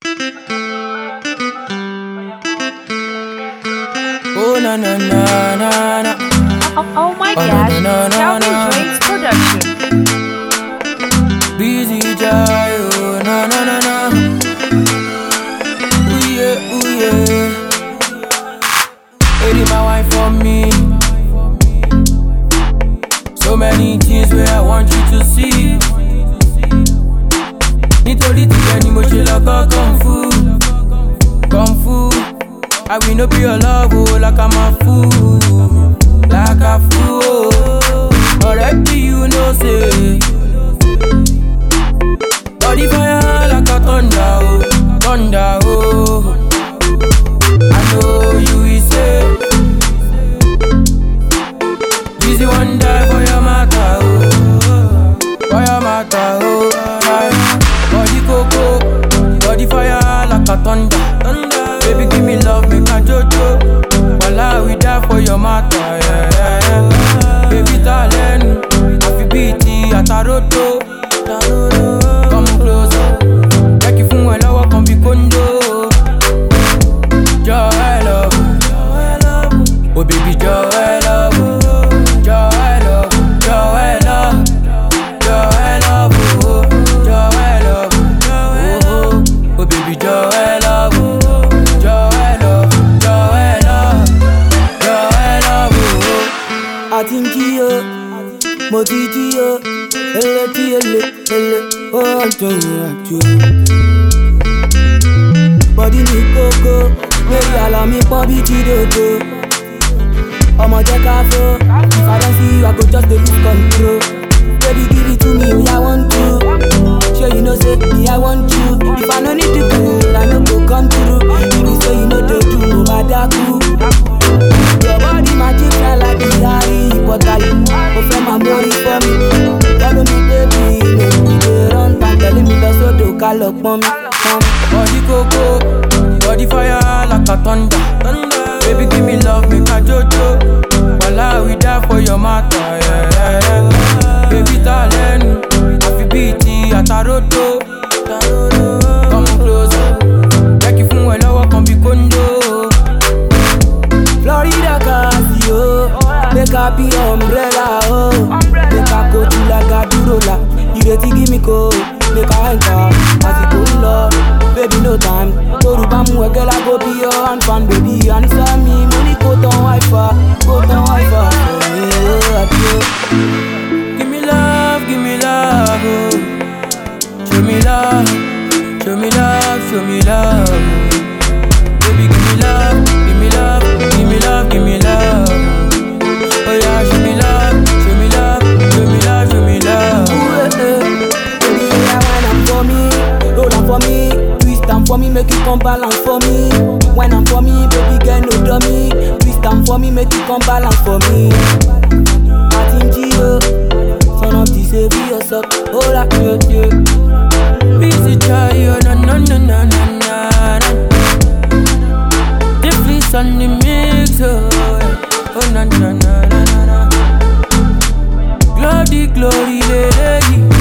Oh na na na na na. Oh, oh my Oh, gosh, no, no, no, Calvin no. Drake's production. Busy Jai, oh na na na na. Ooh yeah, ooh yeah. Lady, my wife for me. So many things where I want you to see. Nítorí tìyẹ ni mo ṣe lọ kọ́ kung fu, kung fu. I will no be your love, oh, like I'm a fool, like a fool. Already you know, say. Body fire like a thunder, oh, thunder, oh. I know you will say, Busy one die for your matter, oh, for your matter, oh. Aye. Body coco, body fire like a thunder, thunder. Baby give me love, make a jojo. While I will die for your matter, yeah, yeah, yeah. Baby darling, I feel beaty at a roto. Come closer, jẹ́ kí fún ẹ lọ́wọ́ kan bí kóńdó. Jọ ẹ love, oh baby jọ ẹ love, jọ ẹ love, jọ ẹ love, jọ ẹ love, oh, jọ ẹ love, oh, oh, oh baby jọ ẹ love, jọ ẹ love, jọ ẹ love, jọ ẹ love, oh. àti ń jí o mo ti jí o ele tí ele ele ó ń jọ ìrìn àjò. bọ́dí mi kókó lórí àlọ́ mi pọ́n bí jídòdò. ọmọ jẹ́ ká fó if i don see you i go just dey lose control. baby give it to me me i want to. sure you know say me i want you. if i no need to do i no go come through. if you say you no dey do mo ma dákú. Your body magic fly like the Harry Potter you Mo fẹ́ máa mórí fọ́ mi Tẹ́lu mi débi make we dey run pan Tẹ̀lé mi lọ sódò ká lọ pọ́n mi pọ́n mi. Body coco, body fire like a thunder. thunder. Baby, give me love, make a jojo. While I will die for your matter, yeah, yeah, yeah. Baby, darling, I feel beaty at a roto. Come closer, jẹ́ kí fún ẹ lọ́wọ́ kan bí kóńdó. Florida Casio Make I be umbrella oh Make I go to like a durola Ìrètí give me ko Make I enter Àsìkò ń lọ Baby no time Torùbá mú ẹgẹ́ lágbo bí yọ hand fan baby Àníṣá mi mo ní kó tán wáìfà Kó tán wáìfà For me oh àbí oh. Give me love, give me love, oh. Show me love, show me love, show me love. oh. Baby, give me love, give me love, give me love, give me love. Oh yeah, show me love, show me love, show me love, show me love. Ooh, eh, eh. Baby, yeah, wine am for me, roll am for me, twist am for me, make you come balance for me. Wine am for me, baby girl no dummy, twist am for me, make you come balance for me. Martin Gio, son of the savior, so hold up, yeah, yeah. Busy try, oh na na na na na na. na. The fleece on the mix, oh, yeah. oh na na na na na na. Glory, glory, lady.